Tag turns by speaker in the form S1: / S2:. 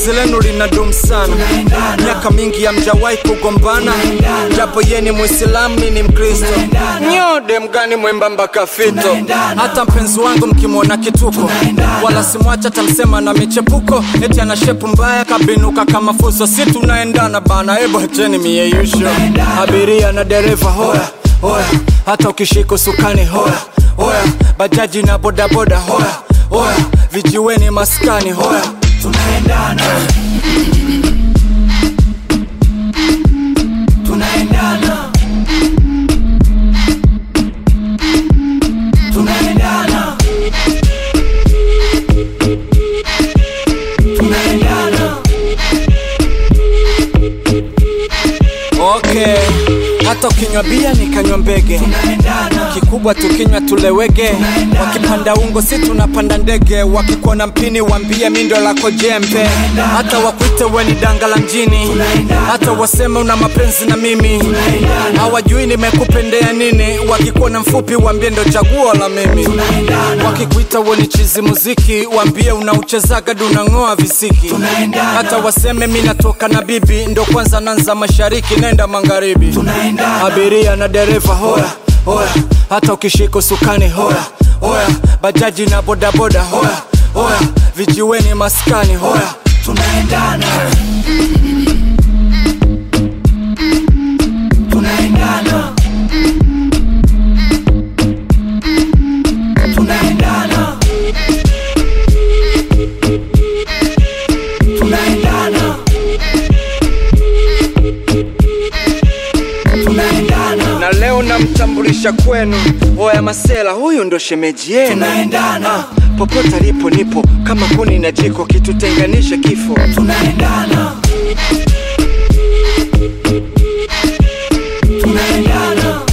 S1: penzi lenu linadumu sana miaka mingi hamjawahi kugombana japo ye ni mwislamu mi ni mkristo nyode mgani mwembamba kafito hata mpenzi wangu mkimwona kituko wala simwacha tamsema na michepuko eti ana shepu mbaya kabinuka kama fuso si tunaendana bana ebo acheni mieyusho abiria na dereva hoya hoya hata ukishika usukani hoya hoya bajaji na bodaboda hoya hoya vijiweni maskani hoya
S2: tunaendana tunaendana tunaendana tunaendana
S1: okay hata ukinywa bia nikanywa mbege
S2: tunaendana
S1: kikubwa tukinywa tulewege wakipanda ungo si tunapanda ndege wakikuona mpini wambie mindo lako jembe hata wakwite weni danga la mjini hata waseme una mapenzi na mimi hawajui nimekupendea nini wakikuona mfupi wambie ndo chaguo la mimi wakikuita weni chizi muziki wambie unauchezaga dunang'oa visiki hata waseme mi natoka na bibi ndo kwanza nanza mashariki nenda magharibi abiria na dereva hoya hoya hata ukishika usukani hoya hoya bajaji na bodaboda hoya hoya vijiweni maskani hoya
S2: tunaendana tunaendana tunaendana tunaendana tunaendana
S1: na leo namtambulisha kwenu hoya masela huyu ndo shemeji yenu
S2: tunaendana
S1: popote alipo nipo kama kuni na jiko kitutenganishe kifo
S2: tunaendana tunaendana